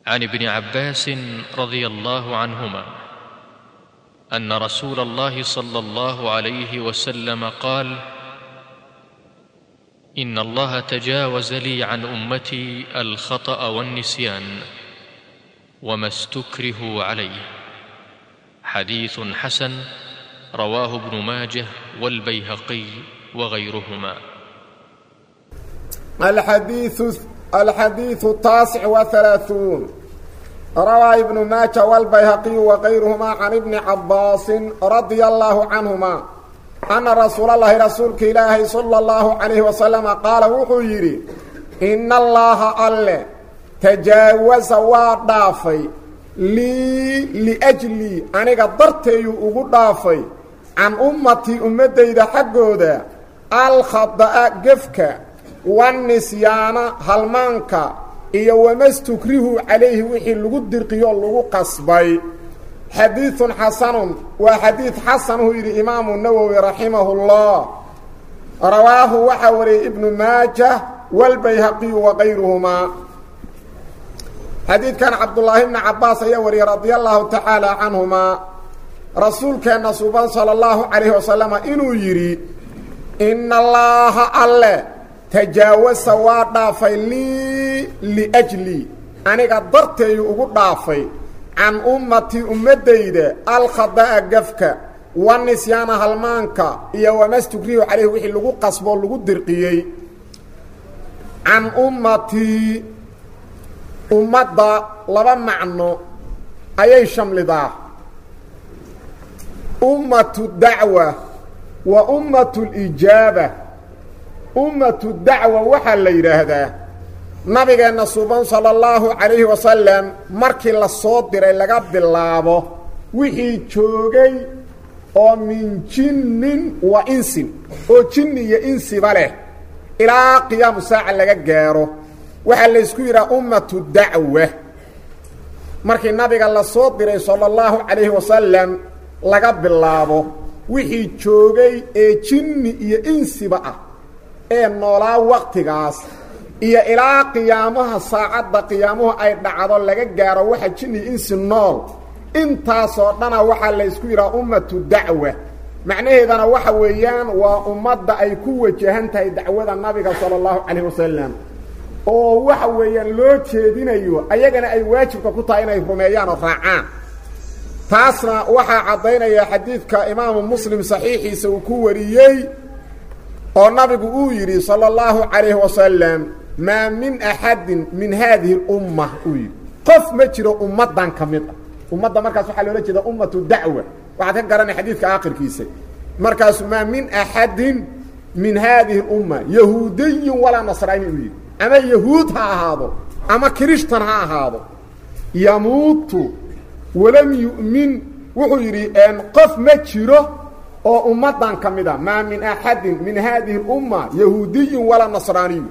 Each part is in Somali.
عن ابن عباس رضي الله عنهما ان رسول الله صلى الله عليه وسلم قال ان الله تجاوز لي عن امتي الخطا والنسيان وما استكرهوا عليه حديث حسن رواه ابن ماجه والبيهقي وغيرهما الحديث الحديث التاسع وثلاثون روى ابن ماجه والبيهقي وغيرهما عن ابن عباس رضي الله عنهما أن رسول الله رسولك إلهي صلى الله عليه وسلم قال وحيري إن الله أله تجاوز وضافي لي لأجلي أنا قدرتي وضافي عن أمتي أمتي إذا حقودا الخطأ قفك والنسيان هلمانك iyo wamastukrihu calayhi wixii lagu dirqiyo lagu qasbay xadiidun xasanun waa xadiid xasanuu yidhi imaamu nawowi raximahullah rawaahu waxaa wariyey ibnu maajah walbayhaqiyu wakayruhumaa xadiidkan cabdullaahi bni cabaas ayaa wariyey radia allahu tacaala canhumaa rasuulkeenna suban sala allahu calayhi wasalama inuu yidhi ina allaaha alle tajaawasa waa dhaafay lii liajlii aniga darteeyu ugu dhaafay can ummatii ummaddayda alkhada'a gafka wa nisyaana halmaanka iyo wamastukrihu calayhi wixii lagu qasboo lagu dirqiyey can ummatii ummadda laba macno ayay shamlidaa ummatu dacwa wa ummatu lijaaba ummatu dacwa waxaa la yidhaahdaa nabigeenna suban sala allahu calayhi wasalam markii la soo diray laga bilaabo wixii joogay oo min jinnin wa insin oo jinni iyo insiba leh ilaa qiyaamu saaca laga gaaro waxaa laysku yidhaha ummatu dacwa markii nabiga la soo diray sala allahu calayhi wasalam laga bilaabo wixii joogay ee jinni iyo insiba ah ee noolaa waktigaas iyo ilaa qiyaamaha saacadda qiyaamuhu ay dhacdo laga gaaro waxa jinni insi nool intaasoo dhana waxaa laysku yidhaha ummatu dacwa macnaheedana waxa weeyaan waa ummadda ay ku wajahan tahay dacwada nabiga sala allahu calayh wasalam oo waxa weeyaan loo jeedinayo ayagana ay waajibka ku tahay inay rumeeyaan oo raacaan taasna waxaa caddaynaya xadiidka imaamu muslim saxiixiisa uu ku wariyey oo nabigu uu yidhi salى اllahu calayhi wasalam maa min axadin min haadihi اlumma uu yidhi qof ma jiro ummaddan ka mid ah ummadda markaas waxaa loola jeeda ummatu dacwa waxaad ka garanay xadiidka aakhirkiisa markaasu maa min axadin min haadihi اlumma yahuudiyin walaa nasraani uu yidhi ama yahuud ha ahaado ama kirishtan ha ahaado yamuutu walam yu'min wuxuu yidhi qof ma jiro oo ummaddan ka mid a maa min axadin min haadihi اlumma yahuudiyin walaa nasraaniyu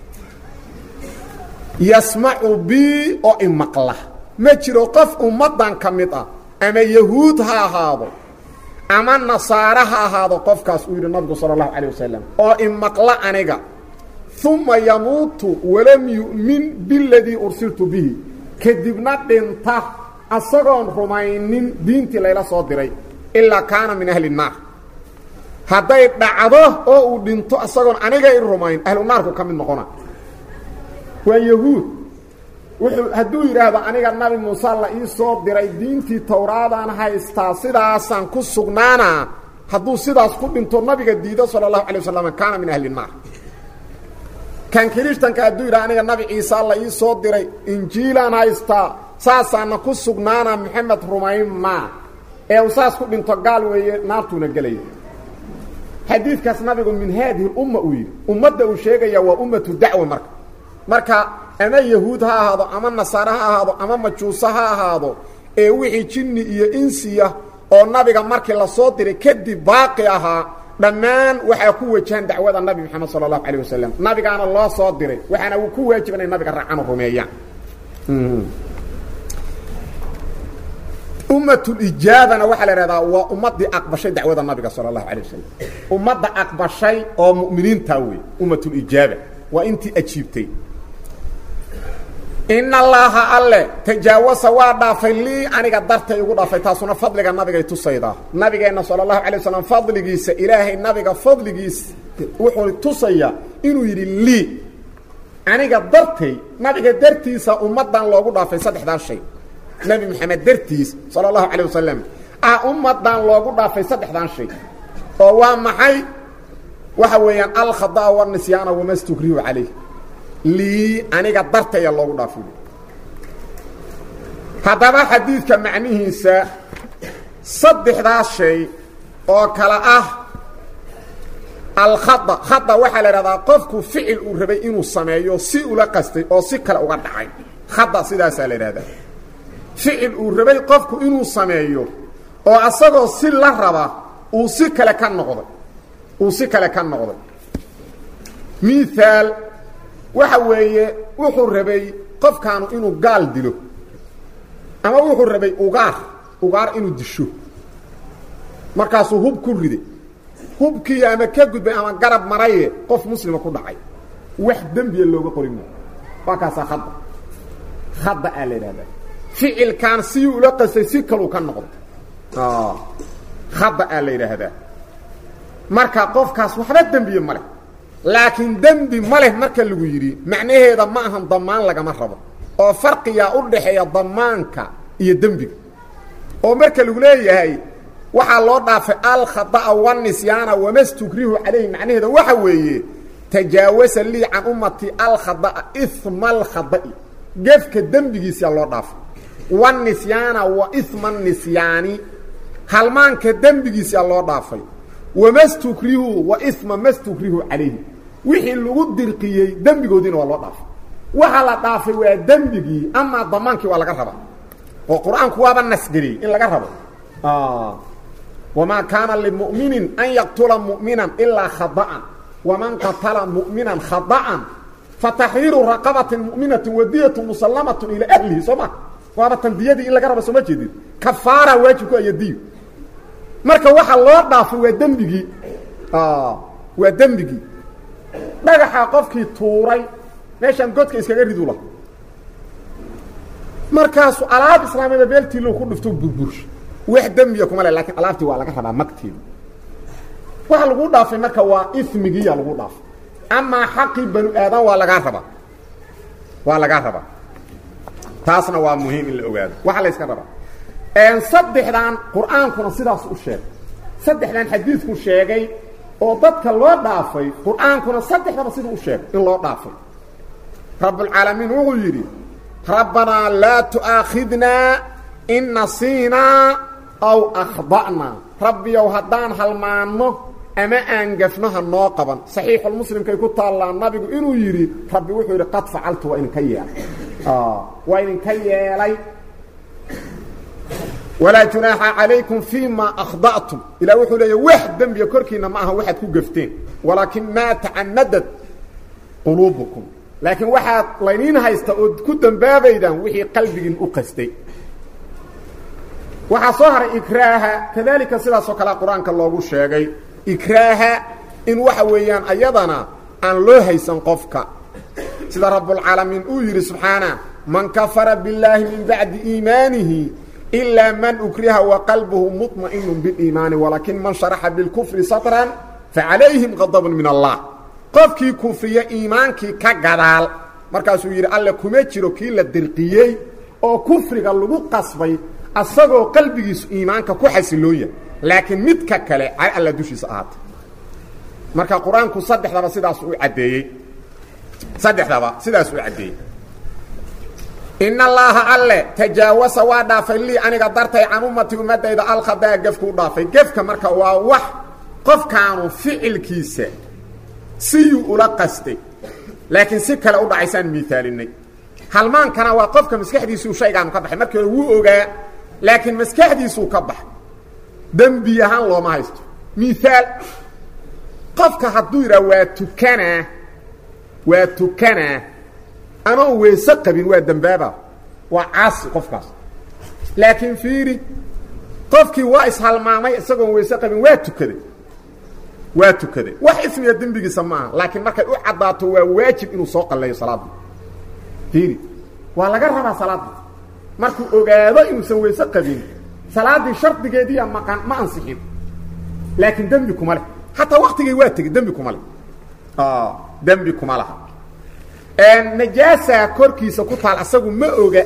yasmacu bi oo imaqla ma jiro qof ummaddan ka mid ah ama yahuud ha ahaado ama nasaare ha ahaado qofkaas uu yidhi nabigu sala allahu calayh wasalam oo imaqla aniga uma yamuutu walam yu'min biladii ursiltu bihi kadibna dhinta asagoon rumaynin diintii layla soo diray ilaa kaana min ahli الnaar hadday dhacdo oo uu dhinto isagoon aniga i rumayn ahlu naarku ka mid noqona waa yahuud wuxuu hadduu yidhaahdo aniga nabi muuse la ii soo diray diintii towraadaan haystaa sidaasaan ku sugnaana hadduu sidaas ku dhinto nabiga diido salى الlahu alay wasalam kaana min ahli الnaar kan kirishtanka hadduu yidhahdo aniga nabi ciisa la ii soo diray injiilaan haystaa saasaana ku sugnaana maxamed rumayn maa ee uu saas ku dhinto gaal weeye naartuuna gelaya xadiidkaas nabigu min haadihi اlumma uu yidhi ummadda uu sheegaya waa ummatu dacwa marka marka ama yahuud ha ahaado ama nasaare ha ahaado ama majuuso ha ahaado ee wixii jinni iyo insiya oo nabiga markii la soo diray kadib baaqi ahaa dhammaan waxaa ku wajahan dacwada nabi moxamed sala allahu calayh wasalam nabigaana loo soo diray waxaana uu ku waajiba inay nabiga raacaan oo rumeeyaan ummatulijaabana waxaa la ihahdaa waa ummaddii aqbashay dacwada nabiga sala allahu alay wasalam ummadda aqbashay oo mu'miniintaa wey ummatulijaaba waa intii ajiibtay ina allaaha alle tajaawasa waa dhaafay lii aniga dartay igu dhaafay taasuna fadliga nabigay tusaydaa nabigeenna sala allahu alay wasalam fadligiisa ilaahay nabiga fadligiis wuxuu tusayaa inuu yidhi lii aniga dartay nabiga dartiisa ummaddan loogu dhaafay saddexdaa shay nebi moxamed dartiis sala allahu calayh wasalam ah ummaddan loogu dhaafay saddexdan shay oo waa maxay waxa weeyaan alkhadaa wanisyaana wama stukrihu calayh lii aniga dartaya loogu dhaafay haddaba xadiidka macnihiisa saddexdaas shay oo kale ah alkhada khada waxaa la idhahdaa qofku ficil uu rabay inuu sameeyo si ula qastay oo si kale uga dhacay khada sidaasaa la idhahdaa ficil uu rabay qofku inuu sameeyo oo asagoo si la raba uu si kale ka noqday uu si kale ka noqday miaal waxa weeye wuxuu rabay qofkaanu inuu gaal dilo ama wuxuu rabay ugaar ugaar inuu disho markaasuu hub ku riday hubkii ama ka gudbay ama garab maraye qof muslima ku dhacay wax dembiya looga qori maayo waa kaasaa khada khada aa la idhahdaa ficilkan sii ula qastay si kaluu ka noqday khada aa la yidhaahdaa marka qofkaas waxba dembiye ma leh laakiin dembi ma leh marka lagu yidhi macnaheeda ma ahan damaan lagama rabo oo farqiyaa u dhaxeeya damaanka iyo dembiga oo marka lagu leeyahay waxaa loo dhaafay alkhada'a wanisyaana wamastukrihu calayhi macnaheeda waxa weeye tajaawasa lii can ummati alkhada'a ima alkhada'i gefka dembigiisaa loo dhaafay wanisyaana wa ima nisyaani halmaanka dembigiisaa loo dhaafay wamastukrihu wa ima mastukrihu calayhi wixii lagu dirqiyey dembigoodiina waa loo dhaafay waxa la dhaafay waa dembigii amaa damaankii waa laga rabaa oo qur-aanku waaba nasgeliyey in laga rabo wamaa kaana limu'minin an yaqtula mu'minan ilaa khada'an waman qatala mu'minan khada'an fataxriiru raqabatin mu'minatin wadiyatu musallamatun ilaa ahlihi soo ma waaba tandiyadii in laga rabo sooma jeedin kafaara waajibku ayadiyo marka waxa loo dhaafay waa dembigii waa dembigii dhagaxa qofkii tuuray meeshaan godka iskaga ridu laha markaasu alaab islaamiyada beeltiilo ku dhifto burbursha wax dembiya kuma le lakiin alaabtii waa laga rabaa magteeda waxa lagu dhaafay marka waa ismigiiya lagu dhaafay amaa xaqii banu aadan waa lagaa rabaa waa lagaa rabaa taasna waa muhiim in la ogaado waxaa la yska rabaa saddexdan qur-aankuna sidaas u sheegay saddexdan xadiidku sheegay oo dadka loo dhaafay qur-aankuna saddexdaba siduu u sheegay in loo dhaafay rabbulcaalamiin wuxuu yidhi rabbanaa laa tu'aakhidnaa in nasiinaa aw akhda'naa rabbiyow haddaan halmaanno ama aan gafno ha noo qaban saxiixulmuslimkay ku taallaa nabigu inuu yidhi rabbi wuxuu yidhi qad facaltu waa idinka yeelay waa idinka yeelay walaa junaaxa calaykum fii ma akhda'tum ilah wuxuu leeya wax dembiya korkiinna ma aha waxaad ku gafteen walaakin maa tacamadat quluubukum laakiin waxaad layniin haysta ood ku dembaabaydaan wixii qalbigiin u qastay waxaa soo haray ikraaha kadalika sidaasoo kalea qur-aanka loogu sheegay ikraaha in waxa weeyaan ayadana aan loo haysan qofka sida rabbulcaalamiin uu yidhi subxaana man kafara billaahi min bacdi iimaanihi ilaa man ukriha waqalbuhu muطma'inu biliimaani walaakin man sharaxa bilkufri satran facalayhim qadabun min allah qofkii kufriya iimaankii ka gadaal markaasuu yidhi alle kuma jiro kii la dirqiyey oo kufriga lagu qasbay asagoo qalbigiisu iimaanka ku xasilooya laakiin midka kale car alla dushiisa ahaatay marka qur-aanku saddexdaba sidaas u caddeeyey saddexdaba sidaas u caddeeyey in allaaha alle tajaawasa waa dhaafay lii aniga dartay can ummati ummadayda alkhadaa gefkuu dhaafay gefka marka waa wax qofkaanu ficilkiisa siyuu ula qastay laakiin si kale u dhacaysaan miaalinay halmaankana waa qofka maskaxdiisuu shaygaanu ka baxay markii hore wuu ogaa laakiin maskaxdiisuu ka baxay dembi ahaan looma haysto miaal qofka hadduu yidhaha waa tukanaa waa tukanaa anoon weese qabin waa dembaaba waa caasi qofkaas laakiin fiiri qofkii waa ishalmaamay isagoon weese qabin waa tukaday waa tukaday wax ismiga dembigiisa maaha laakiin markay u caddaato waa waajib inuu soo qalleeyo salaadda fiiri waa laga rabaa salaadda markuu ogaado inuusan weyse qabin salaaddii shardigeediiya maqan ma ansixin laakiin dembi kuma leh xataa waktigay waa tegey dembi kuma leh dembi kuma laha najaasa korkiisa ku taal asagu ma oga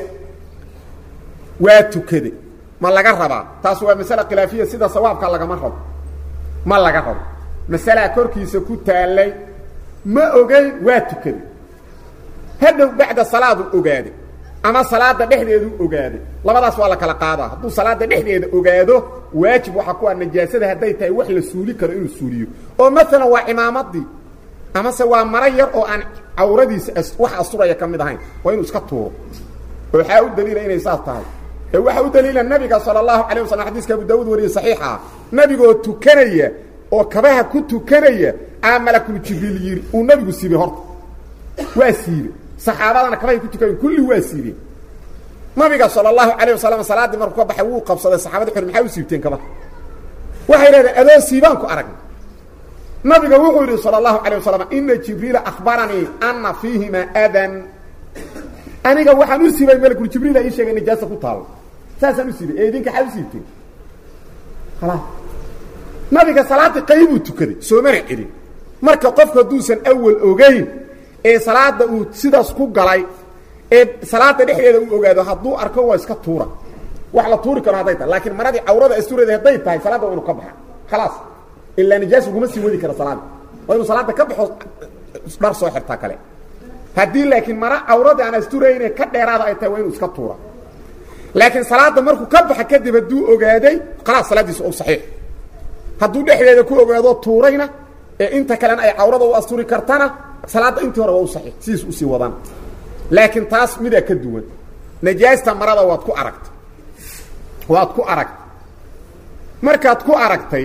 waa tukade ma laga rabaa taas waa masale khilaafiya sida sawaabka lagama rabo ma laga rabo masalaa korkiisa ku taalay ma ogeyn waa tukaday hadhow bacda salaadu ogaaday ama salaada dhexdeedu ogaaday labadaas waa la kala qaadaa hadduu salaada dhexdeeda ogaado waajib waxaa ku ah najaasada hadday tahay wax la suuli karo inuu suuliyo oo maalan waa cimaamadii amase waa maro yar oo aan cawradiisa wax asturaya ka mid ahayn waa inuu iska tuuro oo waxaa u daliila inay saas tahay ee waxaa u daliila nabiga sala allahu calayh wasalam xadiiska abu daawuud wariye saxiixa ah nabigoo tukanaya oo kabaha ku tukanaya aa malakul jibriil yidhi uu nabigu siibay horta waa siibey saxaabadana kabahay ku tukanaya kulli waa siibeen nabiga sala allahu calayh wasalam salaaddii markuu ka baxay wuu qabsaday saxabada xuri maxaa u siibteen kabaha waxay leedahay adoo siibaan ku aragna nabiga wuxuu yidhi salى الlahu عalيه wasalam ina jibriila akhbaranii ana fiihima adan aniga waxaan u siibay malkul jibriila ii sheegay nijaasa ku taalo saasaan u siibay ee idinka xaa u siibteen khalaas nabiga salaadii qaybuu tukaday soomana celin marka qofku hadduusan awal ogeyn ee salaada uu sidaas ku galay ee salaada dhexdeeda uu ogaado hadduu arko waa iska tuura wax la tuuri karo hadday tahay laakiin maradii cawrada astureeda hadday tahay salaadda waa inu ka baxa khalaas ilaa nijaas uguma sii wadi kara salaada waa inuu salaada ka baxo dhar soo xirtaa kale haddii laakiin mara cawrada aan asturayne ka dheeraada ay tahay waa inuu iska tuura laakiin salaada markuu ka baxa kadib hadduu ogaaday khalaas salaaddiisa u saxiix hadduu dhexdeeda ku ogaado tuurayna ee inta kalena ay cawrada u asturi kartana salaadda intii hore waa u saxiix sidiis usii wadana laakiin taas midaa ka duwan najaasta marada waad ku aragtay waad ku aragtay markaad ku aragtay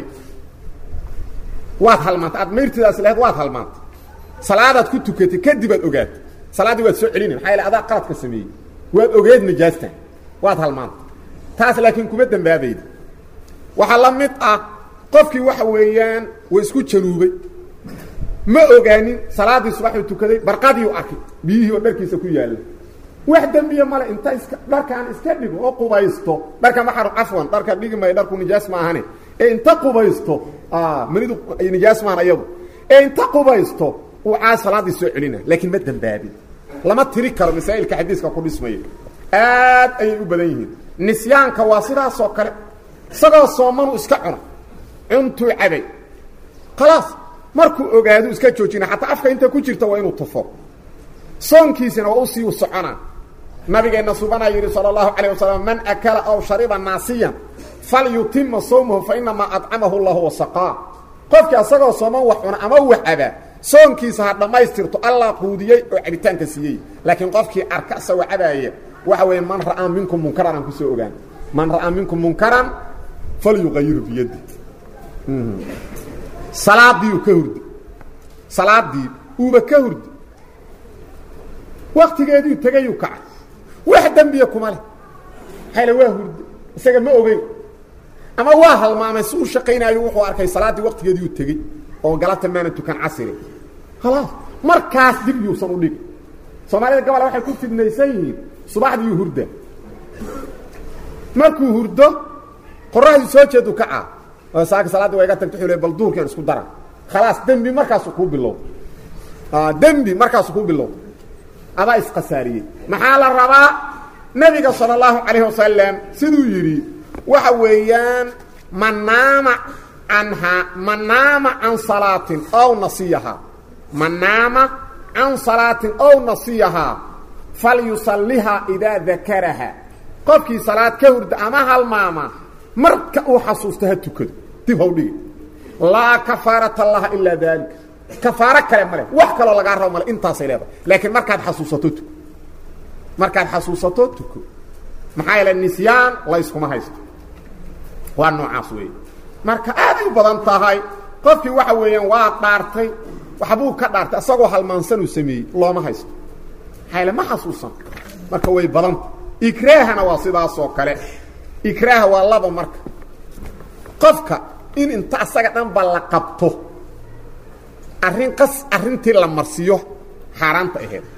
waad halmaantay aad mayrtidaas lahayd waad halmaantay salaadaad ku tukatay kadib aad ogaatay salaaddii waad soo celina maxaa yaele adaa qaladka sameeyey waad ogeed najaastan waad halmaantay taas laakiin kuma dembaabayda waxaa la mid ah qofkii waxa weeyaan waa isku januubay ma ogaanin salaaddii subaxuu tukaday barqadiiu arkay biyihii oo dharkiisa ku yaalla wax dembiya male inta iska dharkaan iska dhigo oo qubaysto dharka maxar cafwan dharka dhigi maayo dharku nijaas ma ahane ee inta qubaysto manidu nijaas maahan ayadu ee inta qubaysto uu caas salaaddii soo celina laakiin ma dembaabin lama tiri karo masaa'ilka xadiiska ku dhismaya aad ayay u badan yihiin nisyaanka waa sidaasoo kale isagoo soomanu iska cuna cuntuu cabay khalaas markuu ogaadu iska joojina xataa afka inta ku jirta waa inuu tufo soonkiisina waa usii soconaa nabigeenna subanaa yidhi salى الlahu عalيه wasalam man akala aw shariba naasiyan falyutima sawmahu fainamaa acamahu اllahu wasaqaa qofkii asagoo sooman wax cuna ama wax cabaa soonkiisa ha dhammaystirto allah quudiyey oo cabitaanka siiyey laakiin qofkii arka isagoo cabaaya waxa weeye man ra'aa minkum munkaran aan kusoo ogaan man ra'aa minkum munkaran falyuqayiru biyadi salaadiiu ka hurdi salaadii uuba ka hurdi waktigeediu tegayuu kacay wax dembiya kuma leh maxaa le waa hurdi isaga ma ogeyn ama waa halmaamay si u shaqaynaayo wuxuu arkay salaaddii waktigeediiu tegey oo galabta maana tukan casiri khalaas markaas dib yuusan u dhigi soomaalida gabola waxay ku fidnaysan yihiin subaxdiiu hurda markuu hurdo qoraxdii soo jeedu kacaa oo saaka salaaddi waa iga tagta xule bal duurkan isku dara khalaas dembi markaasu kuu bilow dembi markaasu kuu bilow adaa isqasaariyey maxaa la rabaa nebiga salى الlahu عalayه wasalam siduu yidhi waxa weeyaan man naama canhaa man naama can salaatin ow nasiyahaa man naama can salaatin ow nasiyahaa falyusalihaa idaa dakaraha qofkii salaad ka hurda ama halmaama marka uu xasuusto ha tukado dib haw dhigi laa kafaarata laha ilaa daalika kafaaro kale male wax kaloo lagaa rabo male intaasay leedahay laakiin markaad xasuusato tuko markaad xasuusato tuko maxaa yeele nisyaan layskuma haysto waa noocaas weeye marka aaday u badan tahay qofkii waxa weeyaan waa dhaartay waxbuu ka dhaartay isagoo halmaansanuu sameeyey looma haysto maxaa yeele ma xasuusan marka way badanta ikraahana waa sidaasoo kale ikraaha waa laba marka qofka in inta asaga dhanba la qabto arrin qas arrintii la marsiiyo xaaraanta aheed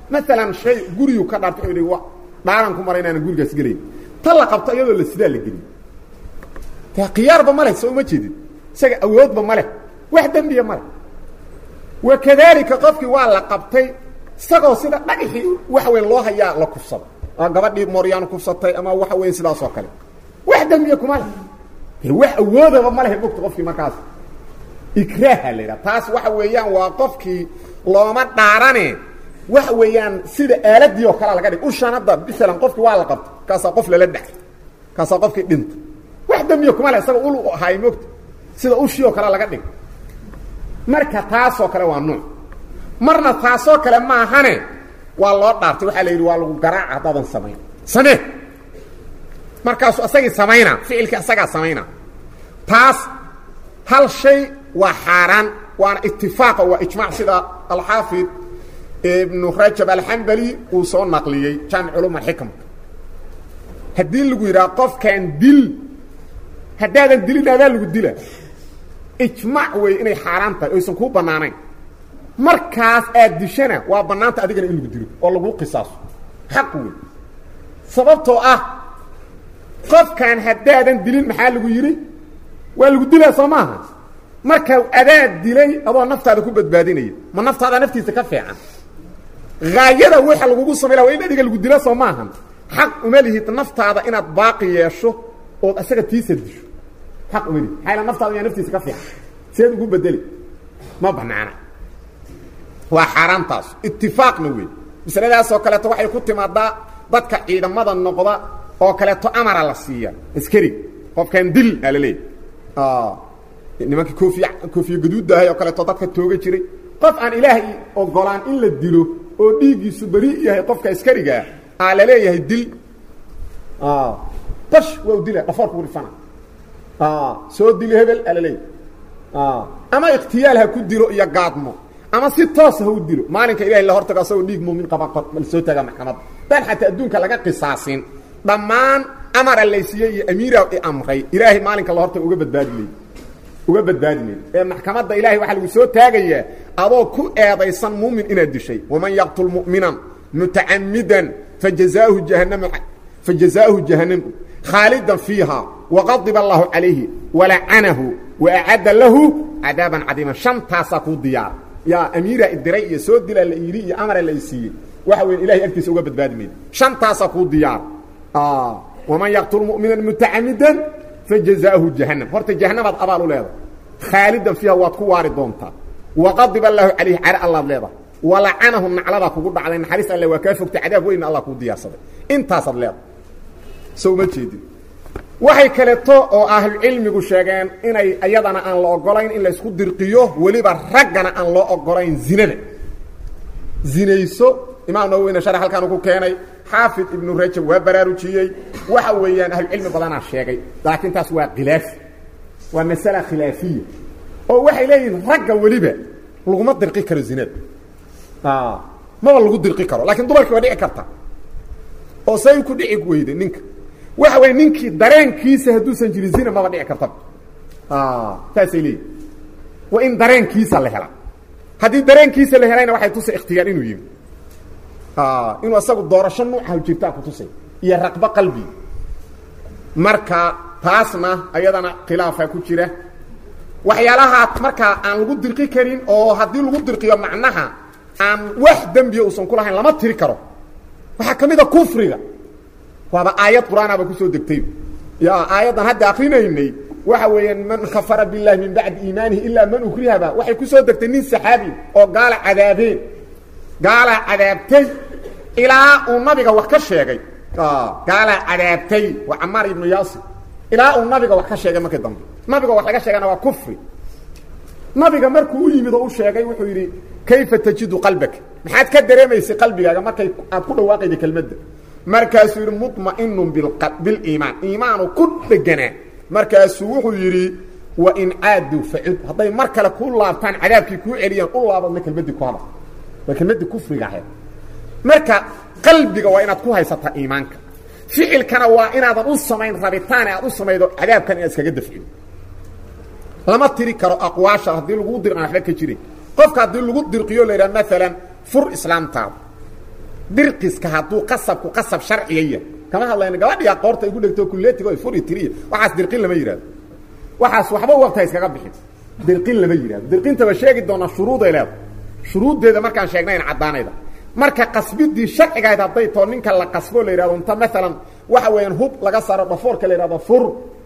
maalan shay guriyu ka dhaartay o wa dhaaran ku mara inaanan gurigaas gelayn ta la qabto iyadoo la sidaa la geliy ta khiyaarba ma leh soo uma jeedin isaga awoodba ma leh wax dembiya ma leh wa kadaalika qofkii waa la qabtay isagoo sida dhagaxii waxa weyn loo hayaa la kufsado ama gabadhii mooryaan kufsatay ama waxa weyn sidaas oo kale wax dembiya kuma leh wax awoodaba ma lehe mogta qofkii markaas ikraaha la yidhaha taas waxa weeyaan waa qofkii looma dhaarane waxa weeyaan sida aaladii oo kalea laga dhig ushan hadda masalan qofkii waa la qabta kaasaa qof lala dhacay kaasaa qofkii dhinta wax dembiya kuma leh isaga ul ahaay mogta sida ushii oo kale laga dhig marka taasoo kale waa nuuc marna taasoo kale maahane waa loo dhaartay waxaa la yidhi waa lagu garaaca haddaadan samayn samee markaasu asagii samaynaa ficilkii asagaa samaynaa taas hal shay waa xaaraan waana itifaaqa waa ijmaac sida alxaafid ibnu rajab alxambali uu soo naqliyey jaamic culum alxikma haddii lagu yidhaha qofkan dil haddaadan dilin adaa lagu dila ijmaac wey inay xaaraan tahay oysan kuu bannaanayn markaas aad dishana waa bannaanta adigana in lagu dilo oo lagu qisaaso xaq wey sababtoo ah qofkan haddaadan dilin maxaa lagu yidhi waa lagu dilaa soo maaha marka adaa dilay adoo naftaada ku badbaadinaya ma naftaada naftiisa ka fiican haayada waxa lagugu samayla waa in adiga lagu dilo soo maahan xaq uma lihid naftaada inaad baaqi yeesho ood asaga tiisa disho xaq uma lihid maxaa naftaada yaa naftiisa ka fiican seed ugu bedeli ma banaana waa xaaraantaas itifaaqna wey masaladaasoo kaleeto waxay ku timaadaa dadka ciidamada noqda oo kaleeto amara la siiya askari qofkan dil aa la leeyahy nimankii koofiy koofiye gaduuddahay oo kaleeto dadka tooga jiray qof aan ilaahay ogolaan in la dilo oo dhiiggiisu beri yahay qofka askarigaa aa la leeyahay dil bash waa u dila dhafoorku dhifana soo dili hebel aa la leeyahay ama ikhtiyaal ha ku dilo iyo gaadmo ama si toosa ha u dilo maalinka ilahay la hortago asagoo dhiig muumin qaba la soo taagaa maxkamadda daan xataa adduunka laga qisaasin dhammaan amara laysiiyey iyo amiira i amray ilaahay maalinka la hortago uga badbaadi ley uga badbaadi mayd ee maxkamadda ilahay waxaa lagu soo taagayaa adoo ku eedaysan muumin inaad dishay waman yaqtul mu'minan mutacamidan fajazaahu jahannam fajazaahu jahannam khaalidan fiiha waqadiba allahu calayhi walacanahu waacadda lahu cadaaban cadiiman shantaasaa kuu diyaara yaa amiira idiray iyo soo dilaa la yidhi iyo amara la siiyey waxa weya ilahay agtiisa uga badbaadi mayda shantaasaa kuu diyaara waman yaqtul mu'minan mutacamidan fajazaahu jahannam horta jahannamaad abaal u leedahay khaalidan fiiha waad ku waari doontaa waqadiba allaahu calayhi care allaad leedahay walacanahu nacladaa kugu dhacday naxariis alle waa kaa fogtay cadaab weynna allah kuu diyaarsaday intaasaad leedahay so uma jeedin waxay kaleeto oo ahlucilmigu sheegeen inay iyadana aan la ogolayn in laysku dirqiyo weliba raggana aan loo ogolayn zinada zinayso imaam nawoweyne shar halkaanu ku keenay xaafid ibnu rajab waa baraarujiyey waxa weeyaan ahlucilmi badanaa sheegay laakiin taas waa khilaafi waa masala khilaafiya oo waxay leeyihiin ragga weliba laguma dirqi karo zinada maba lagu dirqi karo lakiin dumarkii waa dhici karta oo say ku dhici weyday ninka waxa wey ninkii dareenkiisa hadduusan jirin zina maba dhici kartaba saasay leeyihin waa in dareenkiisa la hela haddii dareenkiisa la helayna waxay tusay ikhtiyaar inuu yimi inuu asagu doorasho nuucaha jirtaa ku tusay iyo raqbo qalbi marka taasna ayadana khilaafa ku jira waxyaalahaa markaa aan lagu dirqi karin oo haddii lagu dirqiyo macnaha aan wax dembiya uusan ku lahayn lama tiri karo waxaa ka mid a kufriga waaba aayad qur-aanaba kusoo degtay ya aayaddan hadda akrinaynay waxa weeyaan man kafara biاllahi min bacdi iimaanihi ilaa man ukrihaba waxay kusoo degtay nin saxaabi oo gaala cadaabeen gaalaa cadaabtay ilaa uu nabiga wax ka sheegay gaalaa cadaabtay waa camaar ibnu yaasir ilaa uu nabiga wax ka sheegay markii dambe nabiga wax laga sheegana waa kufri nabiga markuu u yimid oo u sheegay wuxuu yidhi kayfa tajidu qalbaka maxaad ka dareemaysay qalbigaaga markay aad ku dhawaaqayda kelmadda markaasuu yidhi muطma'inun biliimaan iimaanu ku dheganaa markaasuu wuxuu yidhi wain caaduu facud hadday mar kale ku laabtaan cadaabkii kuu celiyaan u laabadna kelmaddii ku hadal waa kelmaddii kufriga ahayd marka qalbiga waa inaad ku haysataa iimaanka ficilkana waa inaadan u samayn rabitaane aad u samaydo cadaabkan inaad iskaga dafcido lama tiri karo aqwaasha haddii lagu dirqan waxba ka jirin qofka haddii lagu dirqiyo la yidhaha maalan fur islaamtaada dirqiska hadduu qasabku qasab sharciga yahay kama hadlayno gabadhiyaa qoorta igu dhegto kuleetigo furi tiriya waxaas dirqin lama yidhahdo waxaas waxba waqta iskaga bixin dirqin lama yidhahdo dirqintaba sheegi doonaa shuruuday leedahay shuruuddeeda markaan sheegnayn caddaanayda marka qasbidii sharcigahayd hadday too ninka la qasbo la yidhahdo inta maalan waxa weeyaan hub laga saaro dhafoorka la yidhahdo fur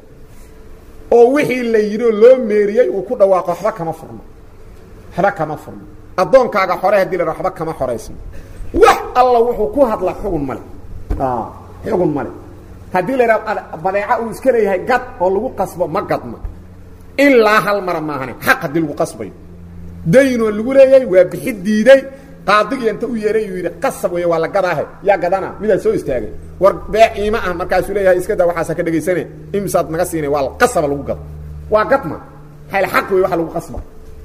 oo wixii la yidhi oo loo meeriyey uu ku dhawaaqo waxba kama furno waxba kama furno addoonkaaga xore hadii la yidhahdo waxba kama xoraysno wax alla wuxuu ku hadla xugun male xugun male haddii la yidhahdo badeeca uu iska leeyahay gad oo lagu qasbo ma gadma ilaa hal mara maahane xaq haddii lagu qasbayo daynoo lagu leeyahay waa bixi diiday qaadigii inta u yeeray uu yidhi qasab wey waa la gadaahe yaa gadana midaa soo istaagay war bee iima ah markaasuu leeyahay iska daa waxaasa ka dhegaysane imisaad naga siinay waa qasaba lagu gado waa gadma hayl xaq wey waxa lagu qasba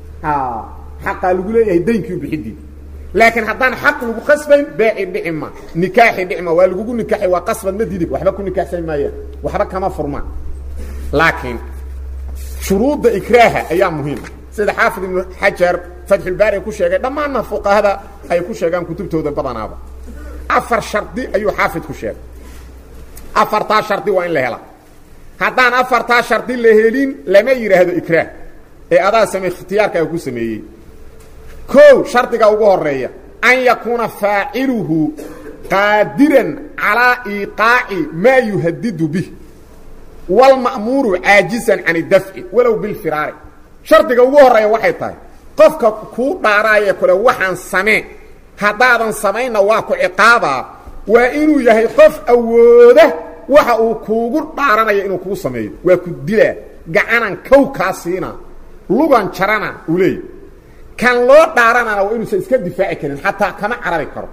xaqaa lagu leeyahay daynkii u bixi diiday laakiin haddaan xaq lagu qasbayn beeci dhici ma nikaaxi dhici ma waa lagugu nikaaxi waa qasbad ma didig waxba ku nikaaxsan maayaan waxba kama furmaan laakiin shuruudda ikraaha ayaa muhiima sida xaafid ibnu xajar fatxulbaari ku sheegay dhammaanna fuqahada ay ku sheegaan kutubtooda badanaaba afar shardi ayuu xaafid ku sheegay afartaa shardi waa in la helaa haddaan afartaa shardi la helin lama yidhaahdo ikraah ee adaa same ikhtiyaarkaa ku sameeyey kow shardiga ugu horeeya an yakuuna faaciluhu qaadiran calaa iiqaaci maa yuhadidu bih wاlma'muuru caajisan can اdafci walow bilfiraari shardiga ugu horeeya waxay tahay qofka kuu dhaaraayee kule waxaan samee haddaadan samaynna waa ku ciqaabaa waa inuu yahay qof awooda waxa uu kuugu dhaaranaya inuu kuu sameeyo waa ku dilaa gacanan kow kaa siina lugan jarana uu leeyahy kan loo dhaaranana waa inuusan iska difaaci karin xataa kama carabi karo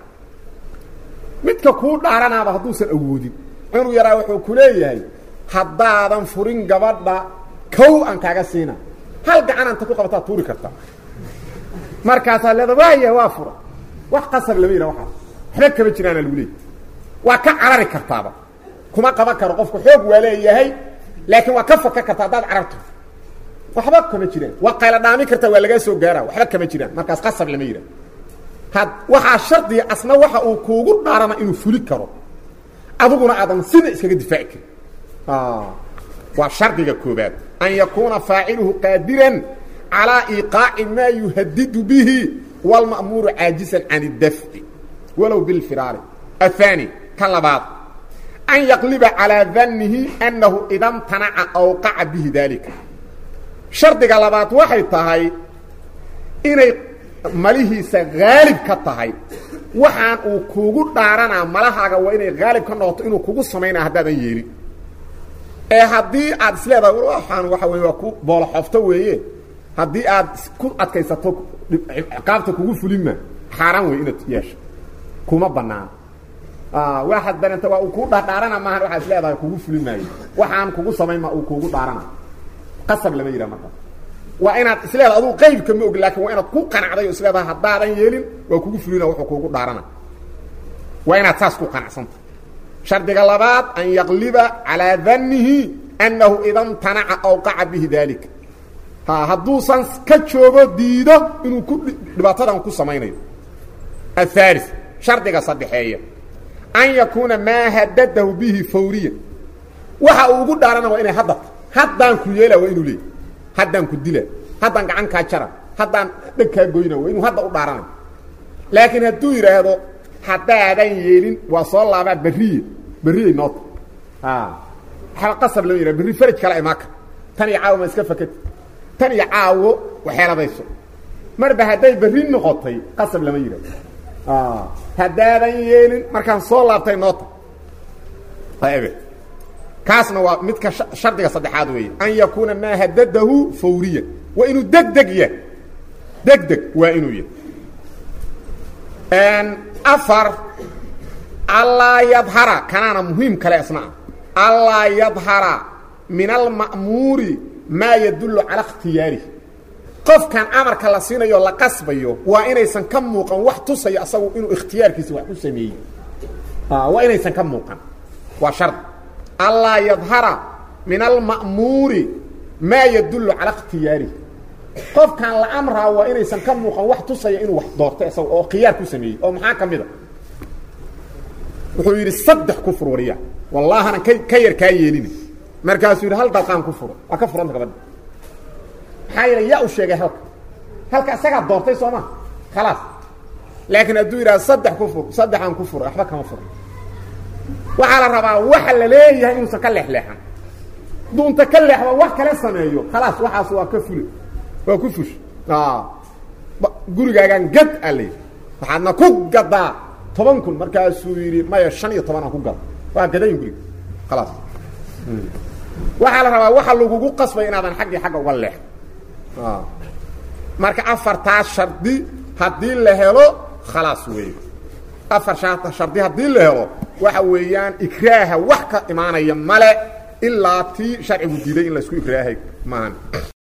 midka kuu dhaaranaaba hadduusan awoodin inuu yaraa wuxuu ku leeyahay haddaadan furin gabadha kow aan kaaga siina hal gacananta ku qabataad tuuri kartaa markaasaa leeda waaya waa fura wax qasab lama yidha waxaas waxba kama jiraana lagu leeyay waa ka carari kartaaba kuma qaban karo qofku xoog waa leeyahay laakiin waa ka faka karta haddaad cararto waxba kama jiraan waa qayla dhaami kartaa waa lagaa soo gaara waxba kama jiraan markaas qasab lama yidha had waxaa shardiga asna waxa uu kuugu dhaarana inuu fuli karo adiguna aadan sida iskaga difaaci karin waa shardiga koobaad an yakuuna faaciluhu qaadiran calىa iiqaaci maa yuhadidu bihi wاlma'muuru caajisan can اdafci walow bilfiraari aلثaanي ka labaad an yaqliba calىa dannihi annahu ida mtanaca awqaca bihi daalika shardiga labaad waxay tahay inay malihiisa haalib ka tahay waxaan uu kuugu dhaaranaa malahaaga waa inay haalib ka noqoto inuu kugu samaynaa haddaadan yeelin ee haddii aad isleedahay waxaan waxa wey waa ku booloxofto weeye haddii aad ku adkaysato ciqaabta kugu fulima xaaraan wey inaad yeesho kuma banaano waxaad dareenta waa uu kuu dhadhaarana maahan waxaad isleedahay kugu fuli maayo waxaan kugu samayn ma uu kuugu dhaarana qasab lama yidhaha markaas waa inaad isleedahay adugu qaybka ma og laakiin waa inaad ku qanacday oo isleedahay haddaadan yeelin waa kugu fulina wuxuu kuugu dhaarana waa inaad saas ku qanacsanta shardiga labaad an yaqliba calىa dannihi annahu ida mtanaca awqaca bihi daalika ha hadduusan ka joogo diido inuu ku dhibaatadan ku samaynayo aلثaali shardiga saddexeeya an yakuuna maa hadadahu bihi fawriya waxa uu ugu dhaarana waa inay haddata haddaan ku yeela waa inuu leey haddaan ku dila haddaan gacan kaa jara haddaan dheg kaa goyna waa inuu hadda u dhaaranayo laakiin hadduu yidhaahdo haddaadan yeelin waa soo laabaa beriye beriyey noota waxba qasab lama yidhaha berri faraj kale imaaka tan iyo caawo ma iska fakati tan iyo caawo waxeeladayso marba hadday berri noqotay qasab lama yidhahdo haddaadan yeelin markaan soo laabtay noota ebe kaasna waa midka shardiga saddexaad weeye an yakuuna maa hadadahu fawriya waa inuu deg deg yahay deg deg waa inuu yahay afar allaa yadhara kanaana muhiim kale isna ah allaa yadhara min alma'muuri maa yadullu calaa ikhtiyaarih qofkan amarka la siinayo la qasbayo waa inaysan ka muuqan wax tusayo asagu inuu ikhtiyaarkiisa wax ku sameeyey waa inaysan ka muuqan waa shard allaa yadhara min alma'muuri maa yadullu calaa ikhtiyaarih qofkan la amraa waa inaysan ka muuqan wax tusaya inuu wax doortay isaga oo khiyaar ku sameeyey oo maxaa ka mid a wuxuu yidhi saddex ku fur wariya wallaahana ka ka yar kaa yeelina markaasuu yidhi hal dalqaan ku furo waa ka furanta gabadha maxaa yeele yaa u sheegay halka halka isagaa doortay soo ma khalaas laakiin hadduu yidhaha saddex ku fur saddexaan ku furo waxba kama furo waxaa la rabaa waxa la leeyahay inuusan ka leexleexan duunta ka leexba wax kale sameeyo khalaas waxaas waa ka fule waa ku fush gurigaagaan gad aa layidhi waxaadna ku gadaa toban kun markaasuu yidhi maya shan iyo tobanaan ku gada waa gadayin guriga khalaas waxaa la rabaa waxa lagugu qasbay inaadan xaggii xagga uga leexo marka afartaas shardi haddii la helo khalaas weeye afar shaata shardi haddii la helo waxa weeyaan ikraaha wax ka imaanaya male ilaa tii sharcigu diiday in laysku ikraahay maahan